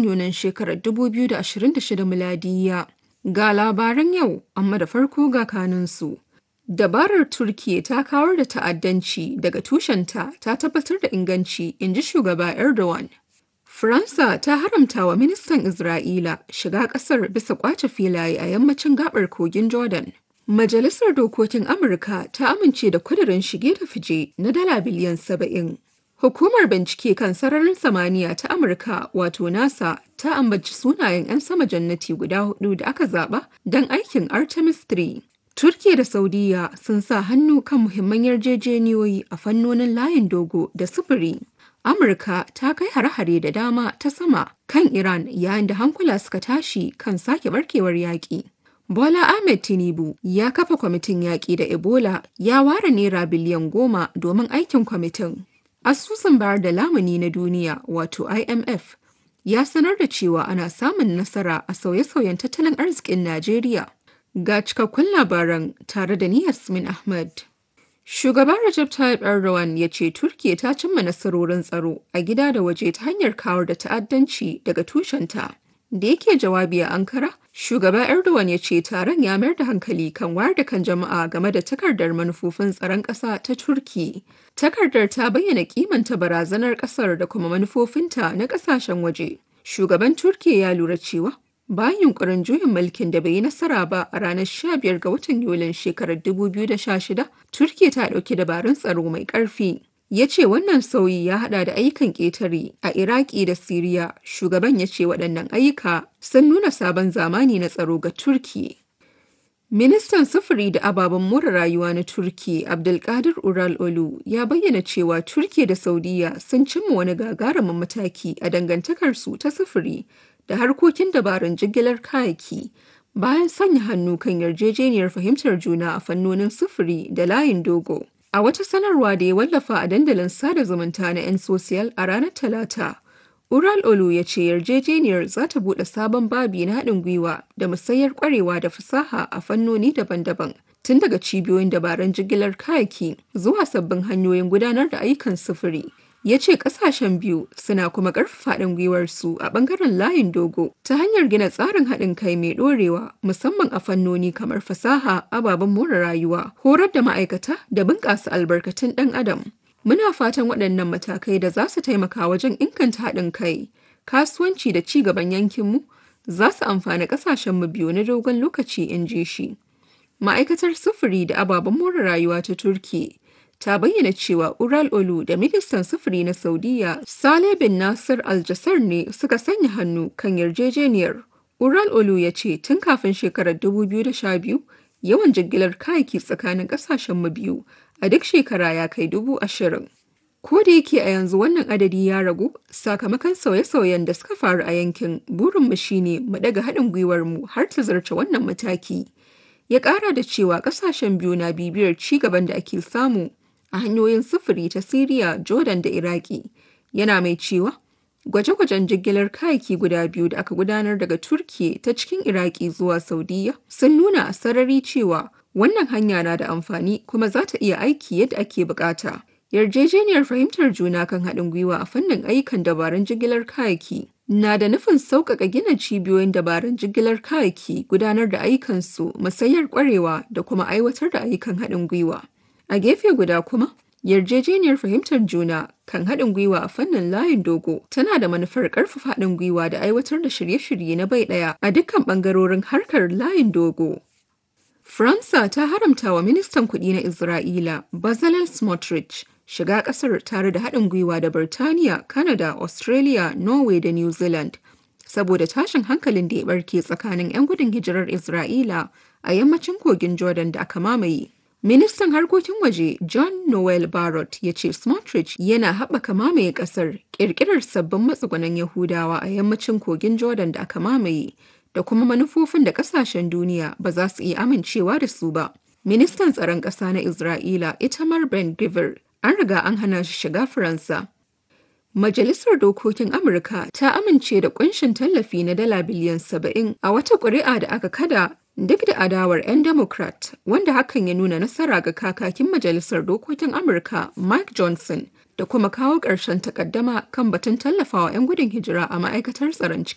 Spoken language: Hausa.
Yunin shekarar 2026 miladiyya. Ga labaran yau, amma da farko ga kanunsu. Dabarar Turkiyya ta kawar da ta'addanci daga tushenta ta tabbatar da inganci, in ji shugaba Erdogan. Faransa ta haramta wa ministan Isra'ila shiga ƙasar bisa ƙwace filaye a yammacin gabar kogin Jordan. Majalisar Dokokin Amurka ta amince da kudirin shige da fice na dala biliyan saba'in. Hukumar bincike kan sararin samaniya ta Amurka wato NASA ta ambaci sunayen 'yan sama jannati guda hudu da aka zaba don aikin Artemis 3. Turkiya da Saudiya sun sa hannu kan muhimman yarjejeniyoyi a fannonin layin dogo da sufuri. Amurka ta kai hare-hare da dama ta sama kan Iran yayin da hankula suka tashi kan sake barkewar yaƙi. Bola Ahmed Tinubu ya kafa kwamitin yaƙi da Ebola ya ware naira biliyan goma domin aikin kwamitin. Asusun bayar da lamuni na duniya wato IMF ya sanar da cewa ana samun nasara a sauye-sauyen tattalin arzikin Najeriya. Ga cikakkun labaran tare da ni Yasmin Ahmad. Shugaban Recep Tayyip Erdogan ya ce Turkiyya ta cimma nasarorin tsaro a gida da waje ta hanyar kawar da ta'addanci daga tushenta. Da yake jawabi a Ankara, shugaba Erdogan ya ce taron ya mayar da hankali kan wayar da kan jama'a game da takardar manufofin tsaron ƙasa ta Turki. Takardar ta bayyana kimanta barazanar ƙasar da kuma manufofinta na ƙasashen waje. Shugaban Turkiyya ya lura cewa bayan yunkurin juyin mulkin da bai yi nasara ba a ranar 15 ga watan Yulin shekarar 2016, Turkiyya ta ɗauki dabarun tsaro mai ƙarfi. Ya ce wannan sauyi ya hada da ayyukan ƙetare a Iraki da Siriya. Shugaban ya ce waɗannan ayyuka sun nuna sabon zamani na tsaro ga Turkiyya. Ministan sufuri da ababen more rayuwa na Turki Abdulkadir Ural Olu ya bayyana cewa Turki da Saudiya sun cimma wani gagarumin mataki a dangantakarsu ta sufuri da harkokin dabarun jigilar kayaki bayan sanya hannu kan yarjejeniyar fahimtar juna a fannonin sufuri da layin dogo. A wata sanarwa da ya wallafa a dandalin sada zumunta na 'yan sosiyal a ranar Talata, Ural Olu ya ce yarjejeniyar za ta buɗe sabon babi na haɗin gwiwa da musayar ƙwarewa da fasaha a fannoni daban-daban, tun daga cibiyoyin dabarun jigilar kayaki zuwa sabbin hanyoyin gudanar da ayyukan sufuri. Ya ce ƙasashen biyu suna kuma ƙarfafa haɗin gwiwarsu a ɓangaren layin dogo ta hanyar gina tsarin haɗin kai mai ɗorewa musamman a fannoni kamar fasaha, ababen more rayuwa, horar da ma'aikata da bunƙasa albarkatun ɗan adam. Muna fatan waɗannan matakai da za su taimaka wajen inganta haɗin kai, kasuwanci da ci gaban yankinmu za su amfani ƙasashenmu biyu na dogon lokaci in ji shi. Ma'aikatar sufuri da ababen more rayuwa ta Turki ta bayyana cewa Ural Olu da ministan sufuri na Saudiya Saleh bin Nasir Al ne suka sanya hannu kan yarjejeniyar. Ural Olu ya ce tun kafin shekarar 2012 yawan jigilar kayaki tsakanin ƙasashenmu biyu a duk shekara ya kai dubu ashirin. Ko da yake a yanzu wannan adadi ya ragu sakamakon sauye-sauyen da suka faru a yankin burinmu shine mu daga haɗin gwiwarmu har ta zarce wannan mataki. Ya ƙara da cewa ƙasashen biyu na bibiyar ci gaban da ake samu a hanyoyin sufuri ta Siriya, Jordan da Iraki. Yana mai cewa gwaje-gwajen jigilar kayaki guda biyu da aka gudanar daga Turkiye ta cikin Iraki zuwa Saudiya sun nuna a sarari cewa Wannan hanya na da amfani kuma za ta iya aiki yadda ake bukata. Yarjejeniyar fahimtar juna kan haɗin gwiwa a fannin ayyukan dabarun jigilar kayaki na da nufin sauƙaƙa gina cibiyoyin dabarun jigilar kayaki gudanar da ayyukansu musayar ƙwarewa da kuma aiwatar da ayyukan haɗin gwiwa. A gefe guda kuma, yarjejeniyar fahimtar juna kan haɗin gwiwa a fannin layin dogo tana da manufar ƙarfafa haɗin gwiwa da aiwatar da shirye-shirye na bai ɗaya a dukkan ɓangarorin harkar layin dogo. Faransa ta haramta wa ministan kuɗi na Isra'ila, Bezalel Smotrich, shiga ƙasar tare da haɗin gwiwa da Birtaniya, Canada, Australia, Norway da New Zealand, saboda tashin hankalin da ya barke tsakanin 'yan gudun hijirar Isra'ila a yammacin kogin Jordan da aka mamaye. Ministan harkokin waje John Noel Barrott ya ce Smotrich yana haɓaka mamaye ƙasar, ƙirƙirar sabbin matsugunan Yahudawa a yammacin kogin Jordan da aka mamaye. da kuma manufofin da kasashen duniya ba za su iya amincewa da su ba. Ministan tsaron ƙasa na Isra'ila Itamar Ben Gvir an riga an hana shi shiga Faransa. Majalisar Dokokin Amurka ta amince da kunshin tallafi na dala biliyan saba'in a wata ƙuri'a da aka kada duk da adawar 'yan Democrat wanda hakan ya nuna nasara ga kakakin Majalisar Dokokin Amurka Mike Johnson da kuma kawo ƙarshen takaddama kan batun tallafawa 'yan gudun hijira a ma'aikatar tsaron